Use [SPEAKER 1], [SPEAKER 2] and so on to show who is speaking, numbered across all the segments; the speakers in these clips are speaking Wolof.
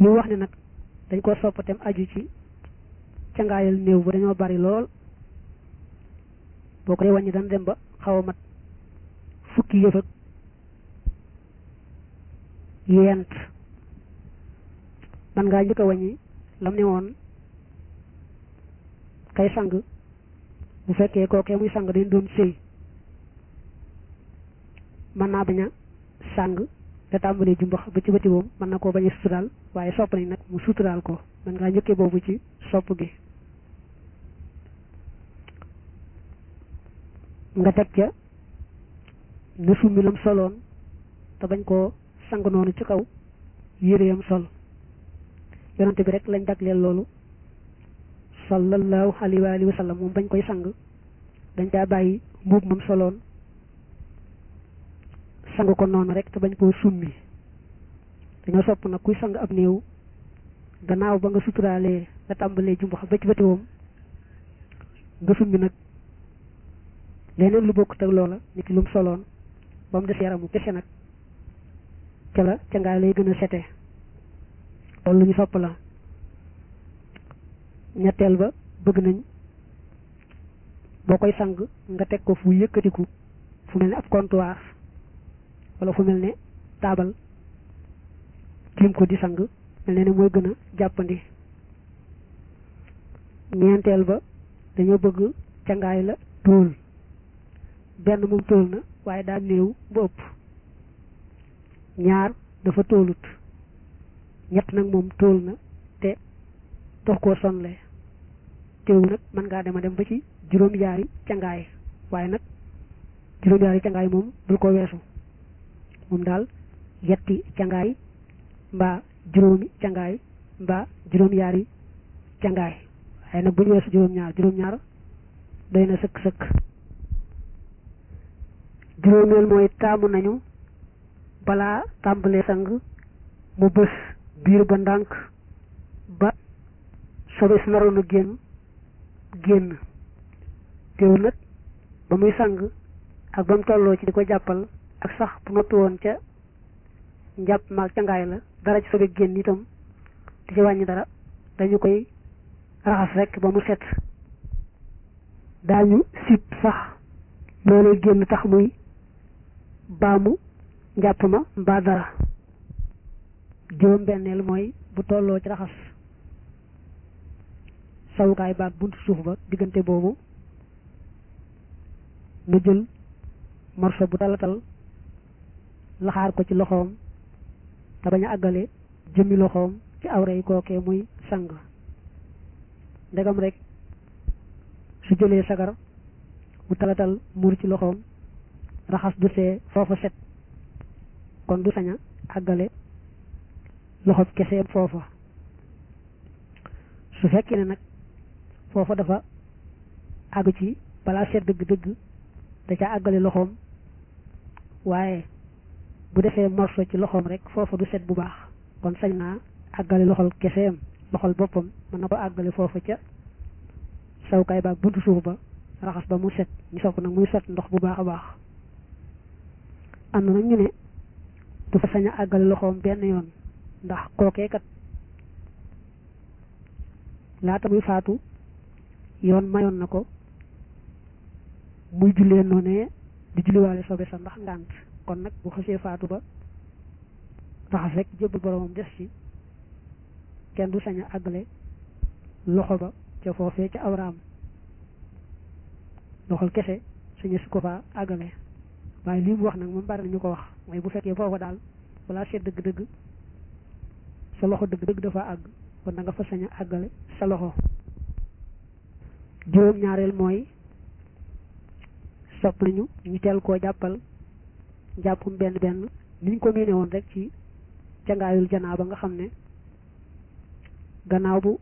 [SPEAKER 1] yi wax ne nag dañ ko soppatem aju ci cangaayal néew ba dañoo bari lool boo ko dee wàññi dana dem ba xaw a mat fukki yëf ak yent man ngaa njëkk a wàññi lam ne woon kay sang bu fekkee kookee muy sang dañ doon sëy mën naa bañ a sang te tàmbalee jumbax ba ci bëti woom mën na koo bañ a suturaal waaye sopp nañ nag mu suturaal ko man ngaa njëkkee boobu ci sopp gi nga teg ca na summi lam soloon te bañ koo sang noonu ci kaw yéreyam sol yonante bi rek lañ dagleel loolu sallallahu alayhi wa alihi wa sallam moom bañ koy sang dañ caa bàyyi mbuub moom soloon sang ko noonu rek te bañ koo summi dañoo sopp nag kuy sang ab néew gannaaw ba nga suturaalee nga tàmbalee jumbax ba ci bëti woom nga summi nag leneen lu bokk teg loola nit ki lu mu soloon ba mu des yaramu kese nag ca la ca ngaa lay gën a sete loolu lu ñu sopp la ñetteel ba bëgg nañ boo koy sang nga teg ko fu yëkkatiku fu mel ne ab comptoir wala fu mel ne taabal tiim ko di sang mel ne ne mooy gën a jàppandi ñeenteel ba dañoo bëgg cangaay la tóol benn moom tóol na waaye daa néew ba ëpp ñaar dafa tóolut ñett nag moom tóol na te dox koo sonle teewu nag mën ngaa dema dem ba ci juróom-yaari cangaay waaye nag juróom-yaari cangaay moom bul ko weesu moom daal yetti cangaay mbaa juróomi cangaay mbaa juróom-yaari cangaay waaye nag bu ñu weesu juróom-ñaar juróom-ñaar doy na sëkk-sëkk juróomeel mooy taamu nañu balaa tàmbalee sang mu bës biir ba ndànk ba sobe si naroon a génn génn teewul nag ba muy sang ak ba mu tolloo ci di ko jàppal ak sax bu noppi woon ca njàpp maag ca ngaay la dara ci sobe génn itam di ci wàññi dara dañu koy raxas rek ba mu set daañu sib sax loolee génn tax muy baamu njàpp ma mbaa dara juróom benneel mooy bu tolloo ci raxas sawukaay baag buntu suuf ba diggante boobu mu jël morso bu talatal laxaar ko ci loxoom te bañ a àggale jëmmi loxoom ci awra yi kookee muy sang ndegam rek su jëlee sagar mu talatal muur ci loxoom raxas du see foofa set kon du sañ a àggale loxob keseem foofa su fekkee ne nag foofa dafa àgg ci balaa set dëgg-dëgg da ca àggale loxoom waaye bu defee morso ci loxoom rek foofa du set bu baax kon sañ naa àggale loxol keseem loxol boppam mën na ko àggale foofa ca sawkaay baag buntu suuf ba raxas ba mu set ñu sopp nag muy sot ndox bu baax a baax am na nag ñu ne du fa sañ a àggale loxoom benn yoon ndax kookee kat laata muy faatu yoon mayoon na ko muy jullee noonee di julliwaale sobe sa ndax ngànt kon nag bu xasee faatu ba raxas rek jébbal boromam des ci kenn du sañ a àggale loxo ba ca foofee ca awraam loxol kese suñu su ko faa àggale waaye lii mu wax nag moom bari nañu ko wax mooy bu fekkee foofa daal balaa seet dëgg-dëgg sa loxo dëgg-dëgg dafa àgg kon da nga fa sañ a àggale sa loxo juróom ñaareel mooy sopp nañu ñu teel koo jàppal jàppum benn benn niñ ko miine woon rek ci cangaayul janaa ba nga xam ne gannaaw bu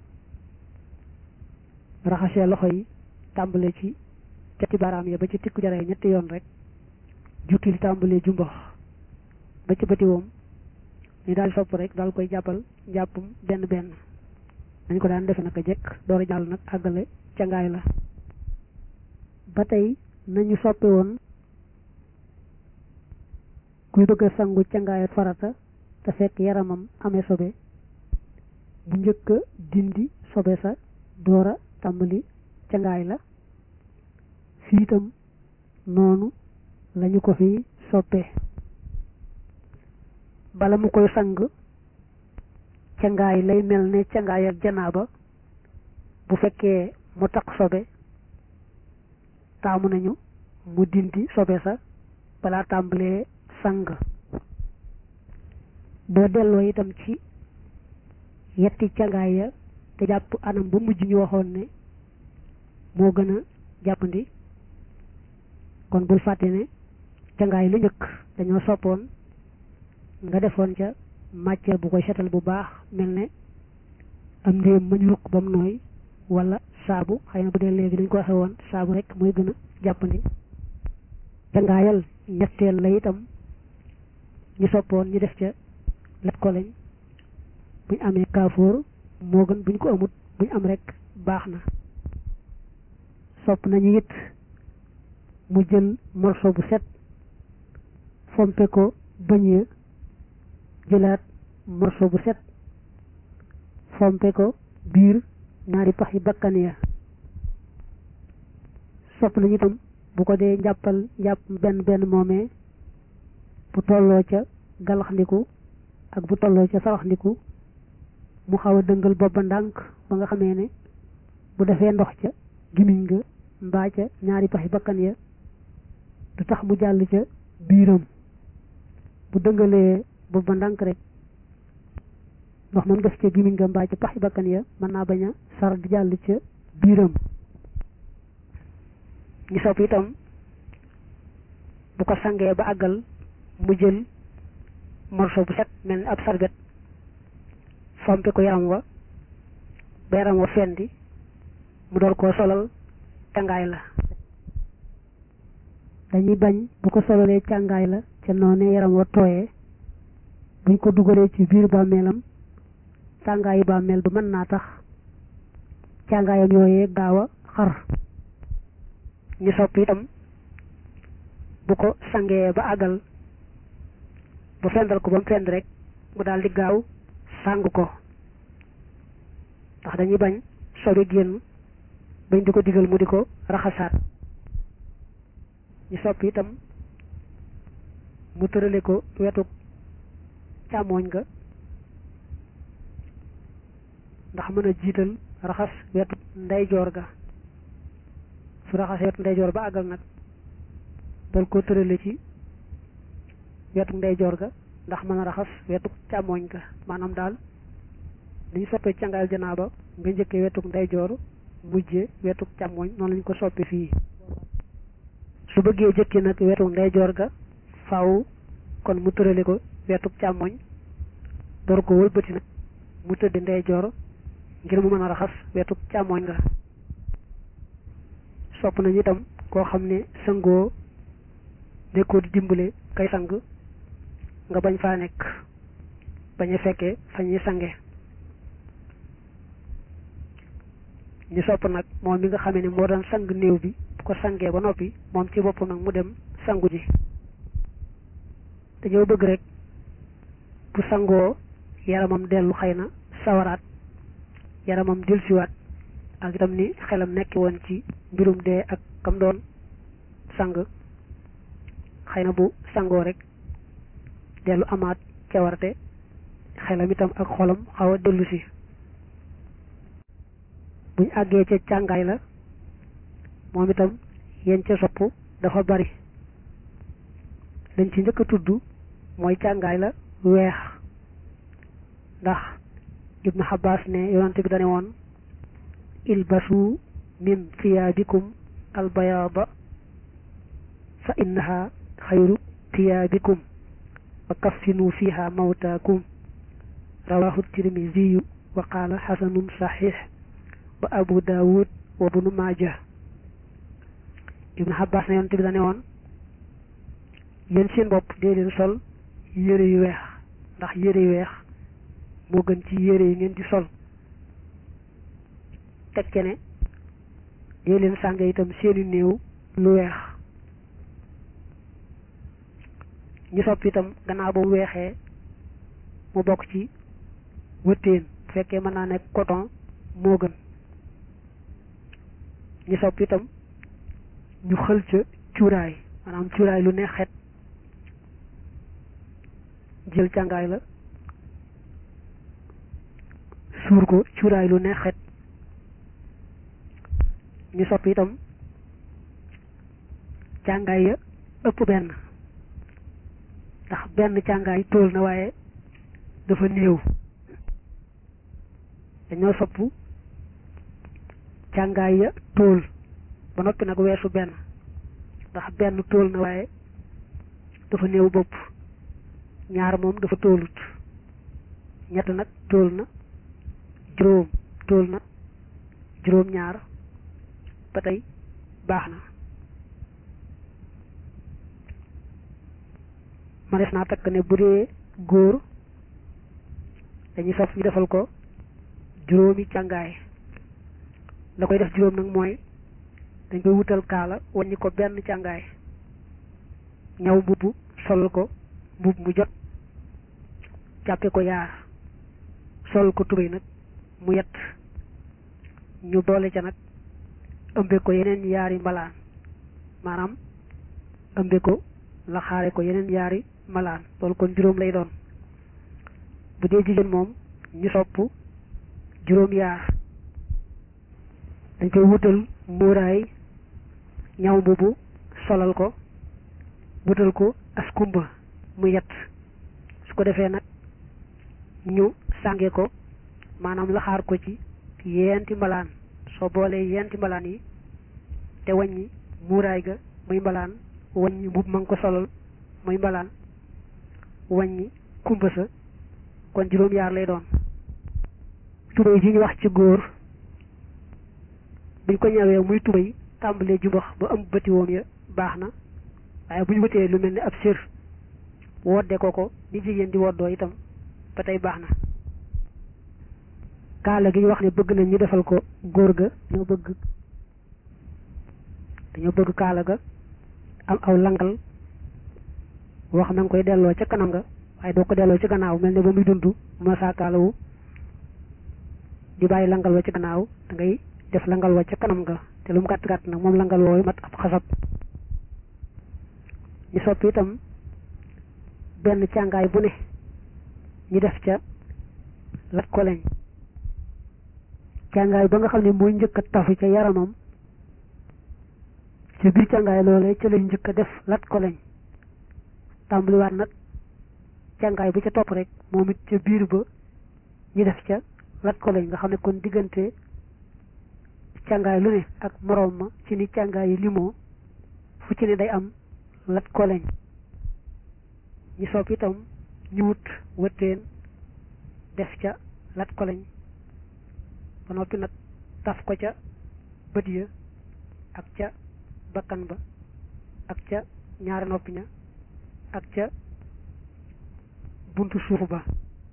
[SPEAKER 1] raxasee loxo yi tàmbale ci cati baaraam ya ba ci tikku jaree ñetti yoon rek jukki li tàmbalee jumbox ba ci bëti woom ñu daal sopp rek daal koy jàppal jàppum benn benn dañ ko daan defe naka jekk door a jàll nag àggale cangaay la ba tey nañu soppe woon kuy bëgg a sangu cangaayat farata te fekk yaramam amee sobe bu njëkk a dindi sobe sa doora tàmbali cangaay la fii itam noonu lañu ko fi soppee bala mu koy sang cangaay lay mel ne cangaay ak janaaba bu fekkee mu taq sobe taamu nañu mu dindi sobe sa balaa tàmbalee sang boo delloo itam ci yetti cangaay ya te jàpp anam ba mujj ñu waxoon ne moo gën a jàppandi kon bul fàtte ne cangaay lu njëkk dañoo soppoon nga defoon ca matière bu koy setal bu baax mel ne am ndéem mañ ruq ba mu nooy wala saabu xëy na bu dee léegi dañ ko waxe woon saabu rek mooy gën a jàppandi cangaayal ñetteel la itam ñu soppoon ñu def ca lat ko lañ buñ amee kaafoor moo gën buñ ko amut buñ am rek baax na sopp nañu it mu jël morceau bu set fompe ko bëñ ya jëlaat morceau bu set fompe ko biir ñaari pax yi bakkan ya sopp nañu itam bu ko dee njàppal njàpp benn benn moomee bu tolloo ca galaxndiku ak bu tolloo ca saraxndiku mu xaw a dëngal boppa ndànk ba nga xamee ne bu defee ndox ca gimiñ nga mbaa ca ñaari paxi bakkan ya du tax mu jàll ca biiram bu dëngalee boppa ndànk rek ndox moom def ca gimiñ nga mbaa ca paxi bakkan ya mën naa bañ a sar di jàll ca biiram ñu sopp itam bu ko sangee ba àggal mu jël morceau bu set mel ni ab sarbet fompe ko yaram wa ba yaram wa fendi mu door koo solal càngaay la dañuy bañ bu ko solalee càngaay la ca noonee yaram wa tooyee buñ ko dugalee ci biir bàmmeelam càngaayu bàmmeel ba mën naa tax càngaayam yooyee gaaw a xar ñu sopp itam bu ko sangee ba àggal bu fendal ko ba mu fend rek mu daal di gaaw sàng ko ndax dañuy bañ sobi génn bañ di ko digal mu di ko raxasaat ñu sopp itam mu tërale ko wetu càmmooñ ga ndax mën a jiital raxas wetu ndeyjoor ga su raxasee wetu ndeyjoor ba àggal nag dal ko tërale ci wetu ndeyjoor ga ndax mën a raxas wetu càmmooñ ga maanaam daal dañu soppee cangaayal janaaba nga njëkkee wetu ndeyjoor mujjee wetu càmmooñ noonu lañu ko soppee fii su bëggee jëkki nag wetu ndeyjoor ga faaw kon mu tërale ko wetu càmmooñ door ko wëlbati nag mu tëdd ndeyjoor ngir mu mën a raxas wetu càmmooñ ga sopp nañu itam koo xam ne sangoo nekkoo di dimbale kay sang nga bañ faa nekk bañ a fekkee fa ñuy sange ñu sopp nag moom mi nga xamee ne moo doon sang néew bi bu ko sangee ba noppi moom ci boppam nag mu dem sangu ji dañoo bëgg rek bu sangoo yaramam dellu xëy na sawaraat yaramam dellusiwaat ak itam ni xelam nekki woon ci mbirum dee ak kam doon sang xëy na bu sangoo rek dellu amaat cawarte xelam itam ak xolam xaw a dellu si buñ àggee ca càngaay la moom itam yéen ca sopp dafa bari lañ ci njëkk a tudd mooy càngaay la weex ndax ibnu Abbas ne yonante bi dane woon ilbasu min thiyaabikum albayaada fa innaha xayru thiyaabikum wa kaffinu fiha mawtaakum rawahu tirmisiyu wa qaala xasanun saxiix wa abu daawud wa bnu maaja ibnu Abbas ne yonante bi dane woon yéen seen bopp dee leen sol yére yu weex ndax yére yu weex moo gën ci yére yi ngeen di sol teg ce ne dee leen sànge itam seeni néew lu weex ñu sopp itam gannaaw ba mu weexee mu bokk ci wëttéen bu fekkee mën naa nekk coton moo gën ñu sopp itam ñu xël ca cuuraay maanaam cuuraay lu neex xet jël càngaay la suur ko cuuraay lu neex xet ñu sopp itam càngaay ya ëpp benn ndax benn càngaay tóol na waaye dafa néew dañoo sopp càngaay ya tóol ba noppi nag weesu benn ndax benn tóol na waaye dafa néew bopp ñaar moom dafa tóolut ñett nag tóol na juróom tóol na juróom ñaar ba tey baax na ma def naa takk ne bu dee góor dañuy sof ñu defal ko juróomi càngaay la koy def juróom nag mooy dañ koy wutal kaala wàññi ko benn càngaay ñaw mbubb sol ko mbubb mu jot jàppe ko yaar sol ko tubéy nag mu yett ñu boole ca nag ëmbe ko yeneen yaari mbalaan maanaam ëmbe ko la xaare ko yeneen yaari mbalaan loolu kon juróom lay doon bu dee jigéen moom ñu sopp juróom yaar dañ koy wutal muuraay ñaw mbubu solal ko wutal ko askumba mu yett su ko defee nag ñu sànge ko maanaam laxaar ko ci yeenti mbalaan soo boolee yeenti mbalaan yi te wàññi muuraay ga muy mbalaan wàññi mbub ma nga ko solal muy mbalaan wàññi kumba sa kon juróom yaar lay doon tubéy ji ñu wax ci góor buñ ko ñawee muy tubéy tàmbalee jumbax ba am bëti woom ya baax na waaye bu ñu wëtee lu mel ni ab sër wodde ko ko ni jigéen di woddoo itam ba tey baax na kaala gi ñu wax ne bëgg nañ ñu defal ko góor ga dañoo bëgg dañoo bëgg kaala ga am aw langal boo xam ne nga koy delloo ca kanam nga waaye doo ko delloo ci gannaaw mel ne ba muy dund ma saa kaalawu di bàyyi langal wa ci gannaaw da ngay def langal wa ca kanam nga te lu mu gàtt gàtt nag moom langal wooyu mat ab xasab ñu soppi itam benn càngaay bu ne ñu def ca lat ko leñ càngaay ba nga xam ne mooy njëkk a tafu ca yaramam ca biir càngaay loolee ca lañ njëkk a def lat ko leñ tàmbaliwaat nag càngaay bu ca topp rek moom it ca biir ba ñu def ca lat ko lañ nga xam ne kon diggante càngaay lu ne ak moroom ma ci ni càngaay yi limoo fu ci ne day am lat ko lañ ñu sopp itam ñu wut wëtteen def ca lat ko lañ ba noppi nag taf ko ca bët ya ak ca bakkan ba ak ca ñaari noppi ña ak ca buntu suuf ba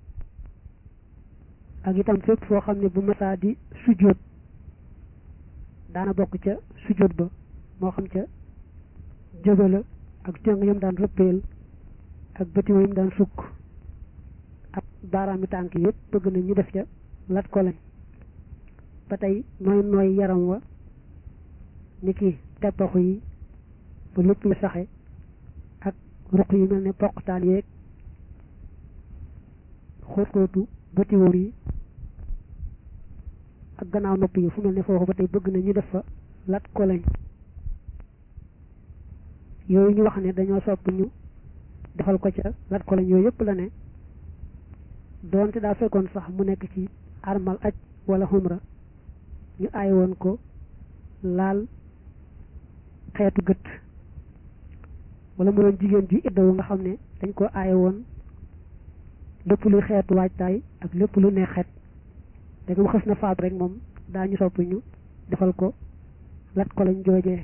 [SPEAKER 1] ak itam fépp foo xam ne bu masaa di sujjóot daana bokk ca sujjóot ba moo xam ca jëbala ak tëng yam daan rëppeel ak bëti yam daan sukk ak baaraami tànk yëpp bëgg na ñu def ca lat ko lañ ba tey nooy nooy yaram wa ni ki teppaxu yi ba lépp yu saxe ak ruq yi mel ne poqtaan yeeg xóot-xóotu bëti wóor yi ak gannaaw nopp yi fu mel ne foofu ba tey bëgg na ñu def fa lat ko lañ yooyu ñu wax ne dañoo sopp ñu defal ko ca lat ko lañ yooyu yëpp la ne doonte daa fekkoon sax mu nekk ci armal aj wala xumra ñu aay woon ko laal xeetu gët wala mu doon jigéen ju iddawu nga xam ne dañ ko aaye woon lépp luy xeetu waajtaay ak lépp lu ne xeet dégg mu xës na faat rek moom daañu sopp ñu defal ko lat ko lañ joojee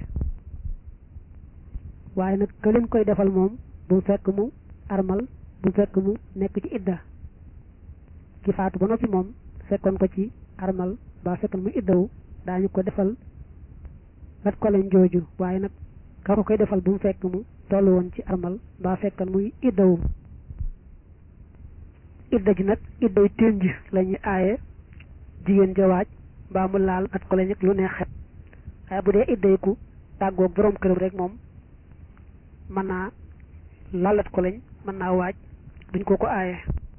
[SPEAKER 1] waaye nag ka leen koy defal moom bu fekk mu armal bu fekk mu nekk ci idda ki faatu ba noppi moom fekkoon ko ci armal ba fekkoon mu iddawu daañu ko defal lat ko lañ jooju waaye nag ka ko koy defal bu mu fekk mu tollu woon ci armal ba fekkoon muy iddawu idda ji nag idday tënj la ñuy aaye jigéen ja waaj mbaa mu laal at ko la ñëg lu neex xet waaye bu dee idday ku tàggoog borom këram rek moom mën naa lalat ko lañ mën naa waaj duñ ko ko aaye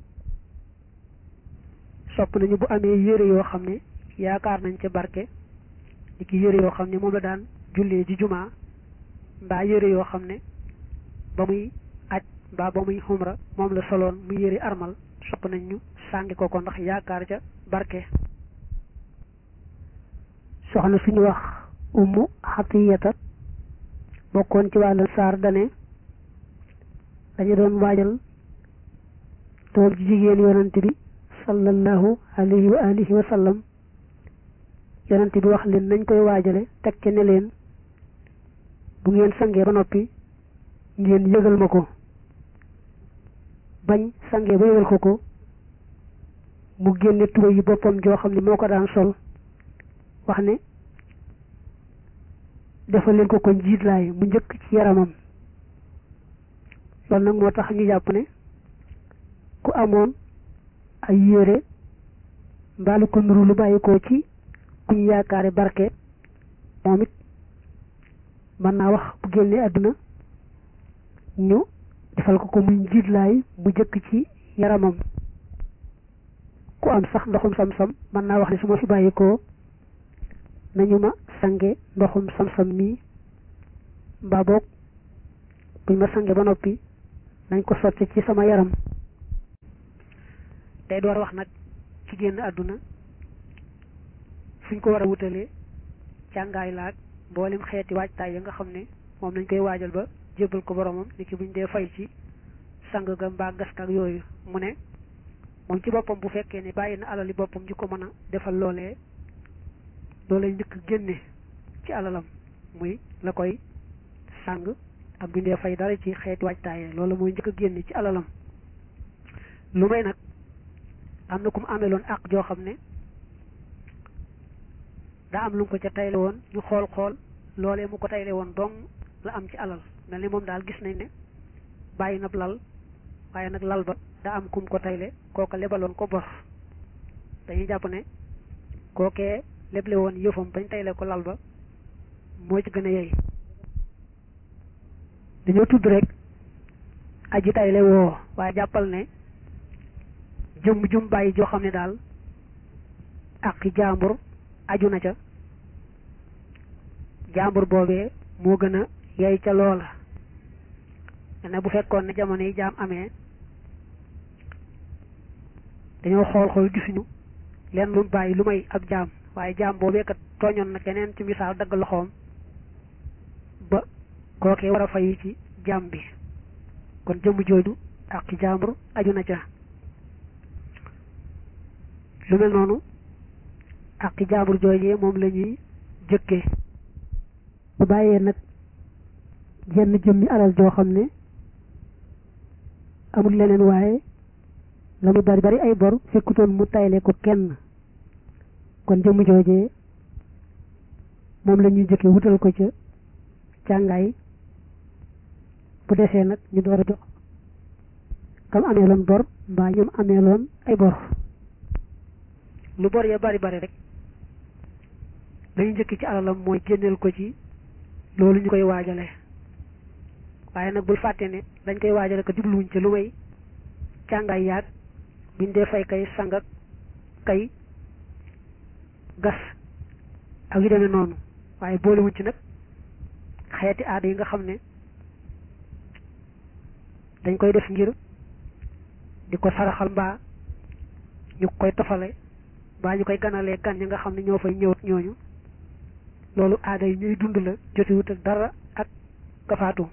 [SPEAKER 1] sopp nañu bu amee yére yoo xam ne yaakaar nañ ca barke ni ki yére yoo xam ne moom la daan jullee ji jumaa mbaa yére yoo xam ne ba muy aj mbaa ba muy xumra moom la soloon muy yére armal sopp nañ ñu sàngi ko ko ndax yaakaar ca barke soxna suñu wax ummu xatiyata bokkoon ci wàllu saar dane dañu doon waajal doom ji jigéen yonante bi sallallahu alayhi wa alihi wa sallam yonante bi wax leen nañ koy waajale teg ca ne leen bu ngeen sangee ba noppi ngeen yëgal ma ko bañ sangee ba yëgal ko ko mu génne tuba yi boppam joo xam ne moo ko daan sol wax ne defal leen ko ko njiitlaay mu njëkk ci yaramam loolu nag moo tax ñu jàpp ne ku amoon ay yére mbaalu ko nuru lu bàyyi ko ci kuñ yaakaare barke moom it mën naa wax bu génnee àdduna ñu defal ko ko muy njiitlaay mu jëkk ci yaramam ku am sax ndoxum sam-sam mën naa wax ne su ma fi bàyyi ko nañu ma sange ndoxum sam-sam mii mbaa boog buñ ma sange ba noppi nañ ko sotti ci sama yaram day door wax nag ci génn àdduna fuñ ko war a wutalee càngaay laag mboolem xeeti waajtaay ya nga xam ne moom nañ koy waajal ba jébbal ko boromam ni ki buñ dee fay ci sang ga mbaa gask ak yooyu mu ne moom ci boppam bu fekkee ne bàyyi na alali boppam ñu ko mën a defal loolee loolee njëkk génne ci alalam muy la koy sang ak buñ dee fay dara ci xeeti waajtaayee loolu mooy njëkk génne ci alalam lu may nag am na ku mu ameloon ak joo xam ne daa am lu mu ko ca tayle woon ñu xool xool loolee mu ko tayle woon dong la am ci alal mel ni moom daal gis nañ ne bàyyi na lal waaye nag lal ba daa am kum ko tayle kooka lebaloon ko bor dañuy jàpp ne kookee leble woon yëfam bañ tayle ko lal ba moo ci gën a yey dañoo tudd rek aji tayle woo waaye jàppal ne jëmm jum bàyyi joo xam ne daal ak jaambur aju na ca jaambur boobee moo gën a yey ca loola ne bu fekkoon ne jamono yi jaam amee dañoo xool xool gisuñu leen lu bàyyi lu may ab jaam waaye jaam boobee kat tooñoon na keneen ci misaal dagg loxoom ba kookee war a fayu ci jaam bi kon jëmm jooju ak jaambur aju na ca lu mel noonu ak jaambur joojee moom la ñuy jëkkee bu bàyyee nag jenn jëmmi alal joo xam ne amul leneen waaye la muy bari bari ay bor fekkutoon mu tayle ko kenn kon jëmm joojee moom la ñuy jëkkee wutal ko ca càngaay bu desee nag ñu door a jox kam ameeloon bor mbaa ñoom ameeloon ay bor lu bor ya bari bari rek lañu njëkk ci alalam mooy génneel ko ci loolu ñu koy waajale waaye nag bul fàtte ne dañ koy waajale ko jubluwuñ ci lu may càngaay yaag buñ dee fay kay sang ak kay gas ak yu demee noonu waaye boolewuñ ci nag xeeti aada yi nga xam ne dañ koy def ngir di ko saraxal mbaa ñu koy tofale mbaa ñu koy ganalee gan ñi nga xam ne ñoo fay ñëwat ñooñu loolu aada yi ñuy dund la jotewut ak dara ak kafaatu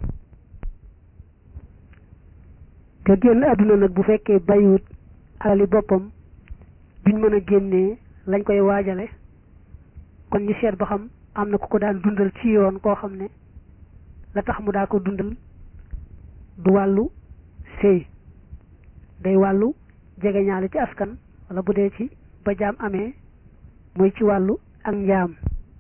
[SPEAKER 1] te génn àdduna nag bu fekkee bàyyiwut alali boppam duñ mën a génnee lañ koy waajale kon ñu seet ba xam am na ku ko daan dundal ci yoon koo xam ne la tax mu daa ko dundal du wàllu sëy day wàllu jegeñaale ci askan wala bu dee ci ba jaam amee muy ci wàllu ak njaam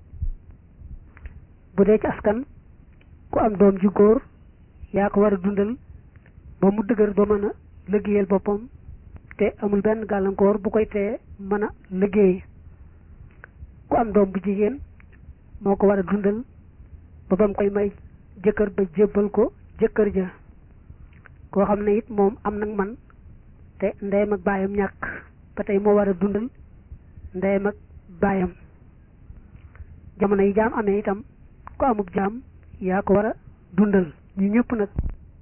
[SPEAKER 1] bu dee ci askan ku am doom ji góor yaa ko war a dundal ba mu dëgër ba mën a liggéeyal boppam te amul benn gàllankoor bu koy tee mën a liggéey ku am doom bu jigéen moo ko war a dundal ba bam koy may jëkkër ba jébbal ko jëkkër ja koo xam ne it moom am nag man te ndeyam ak baayam ñàkk ba tey moo war a dundal ndeyam ak baayam jamono yi jaam amee itam ku amub jaam yaa ko war a dundal ñu ñëpp nag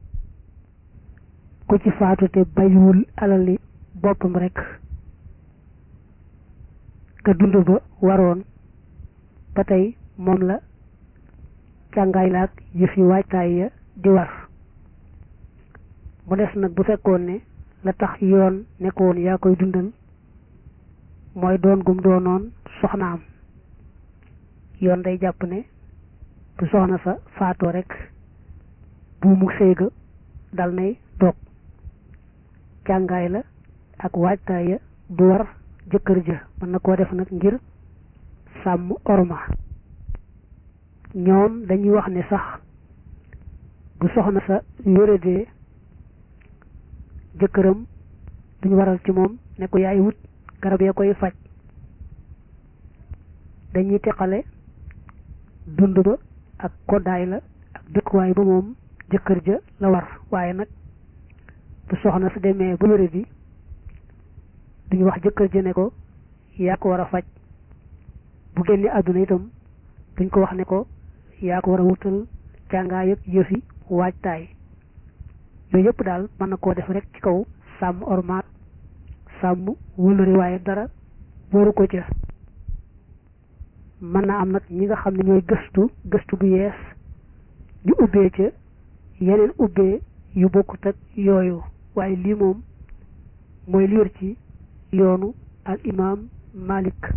[SPEAKER 1] ku ci faatu te bayiwul alali boppam rek ka dund ba waroon ba tey moom la càngaay la ak yëf yi waajtaay ya di war mu des nag bu fekkoon ne la tax yoon nekkoon yaa koy dundal mooy doon gum doonoon soxnaam yoon day jàpp ne bu soxna sa faatoo rek buumu séega dal nay toog càngaay la ak waajtaay ya du war jëkkër ja mën na koo def nag ngir sàmm orma ñoom dañuy wax ne sax bu soxna sa wéradee jëkkëram duñu waral ci moom ne ko yaay wut garab ya koy faj dañuy teqale dund ba ak koddaay la ak dëkkuwaay ba moom jëkkër ja la war waaye nag bu soxna su demee ba wéradi duñu wax jëkkër ja ne ko yaa ko war a faj bu génne àdduna itam duñ ko wax ne ko yaa ko war a wutal càngaay ak yëfi waajtaay yooyu yëpp daal mën na koo def rek ci kaw sàmm ormaat sàmm wëlëri waaye dara waru ko ca mën naa am nag ñi nga xam ne ñooy gëstu gëstu bu yees ñu ubbee ca yeneen ubbee yu bokkut ak yooyu waaye lii moom mooy li wër ci yoonu al imaam Malik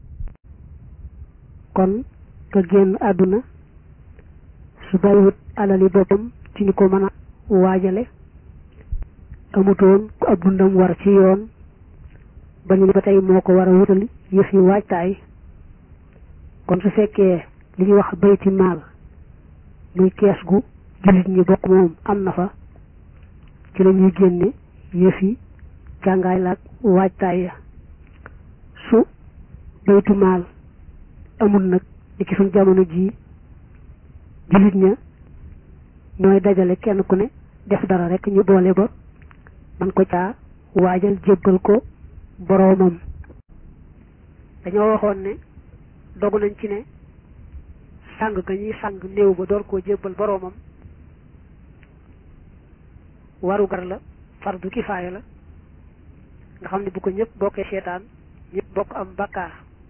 [SPEAKER 1] kon ka génn àdduna su bàyyiwut alali boppam ci ñu ko mën a waajale amutoon ku ab dundam war ci yoon ba ñu ne ba tey moo ko war a wutal yëf yi waajtaay kon su fekkee li ñuy wax bayti maal muy kees gu jullit ñi bokk moom am na fa ci la ñuy génne yëf yi càngaay laak waajtaay ya su baytu maal amul nag ni ki suñ jamono jii jullit ña ñooy dajale kenn ku ne def dara rek ñu boole ba man ko caa waajal jébbal ko boroomam dañoo waxoon ne dogu nañ ci ne sàng ga ñuy sàng néew ba door koo jébbal boroomam warugar la fardu kifaaya la nga xam ne bu ko ñëpp bokkee seetaan ñëpp bokk am bakkaar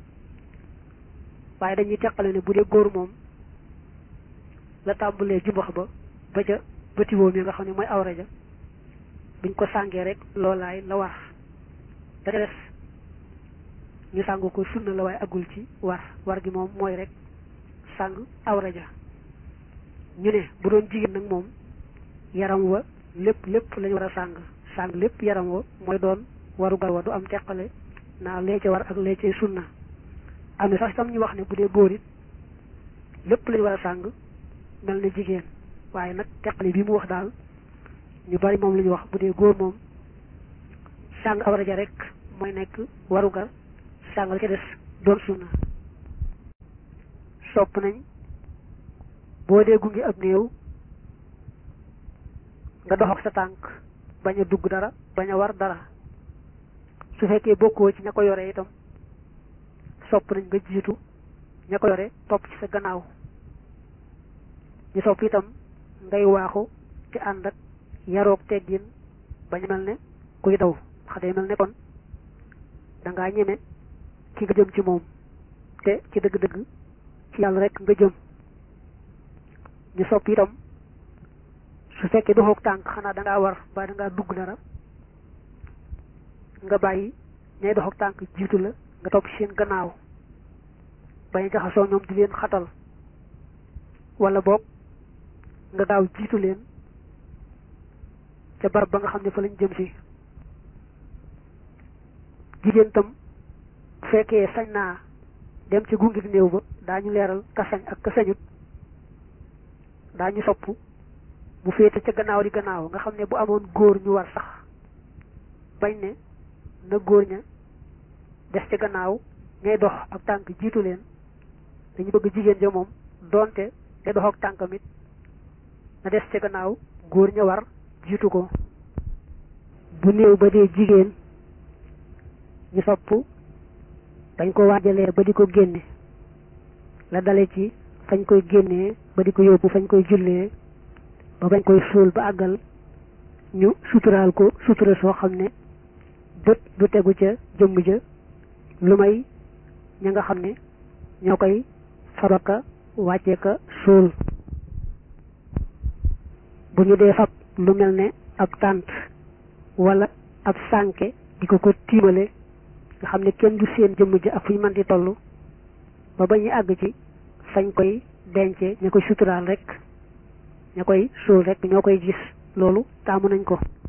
[SPEAKER 1] waaye dañuy teqale ne bu dee góor moom la tàmbalee jumbax ba ba ca bëtiwoo mi nga xam ne mooy awra ja buñ ko sàngee rek loolaay la war da des ñu sàng ko sunna la waaye agul ci war war gi moom mooy rek sàng awra ja ñu ne bu doon jigéen nag moom yaram wa lépp lépp lañu war a sàng sàng lépp yaram wa mooy doon waru gar wa du am teqale naa lee ca war ak lee ca sunna am na sax itam ñu wax ne bu dee góor it lépp lañu war a sàng mel na jigéen waaye nag teqale bi mu wax daal ñu bari moom la ñu wax bu dee góor moom sàng awra ja rek mooy nekk warugar sàng la ca des doon sunna sopp nañ boo dee gunge ab néew nga dox ak sa tànk bañ a dugg dara bañ a war dara su fekkee bokkoo ci ña ko yore itam sopp nañ nga jiitu ña ko yore topp ci sa gannaaw ñu sopp itam ngay waaxu ci ànd ak yaroog teggin bañ mel ne kuy daw xa day mel ne kon dangaa ñeme ki nga jëm ci moom te ci dëgg-dëgg ci yàlla rek nga jëm ñu sopp itam su fekkee doxoog tànk xanaa dangaa war ba dangaa dugg dara nga bàyyi ñay doxoog tànk jiitu la nga topp ci seen gannaaw bañ jaxasoo ñoom di leen xatal wala boog nga gaaw jiitu leen ca barab ba nga xam ne fa lañ jëm si jigéen tam bu fekkee sañ naa dem ci gunge néew ba daañu leeral ka sañ ak ka sañut daañu sopp mu féete ca gannaaw di gannaaw nga xam ne bu amoon góor ñu war sax bañ ne na góor ña des ci gannaaw ñay dox ak tànk jiitu leen dañu bëgg jigéen ja moom doonte te dox ak tànkam it na des ci gannaaw góor ña war jiitu ko bu néew ba dee jigéen ñu sopp dañ ko waajalee ba di ko génne la dale ci fañ koy génnee ba di ko yóbbu fañ koy jullee ba bañ koy suul ba àggal ñu suturaal ko sutura soo xam ne bët du tegu ca jëmm ja lu may ña nga xam ne ñoo koy fabaka wàccee ka suul bu ñu dee fab lu mel ne ab tànt wala ab sànke di ko ko tiimale nga xam ne kenn du seen jëmm ja ak fu ñu mën di toll ba ba ñuy àgg ci fañ koy dence ña koy suturaal rek ña koy suul rek ñoo koy gis loolu taamu nañ ko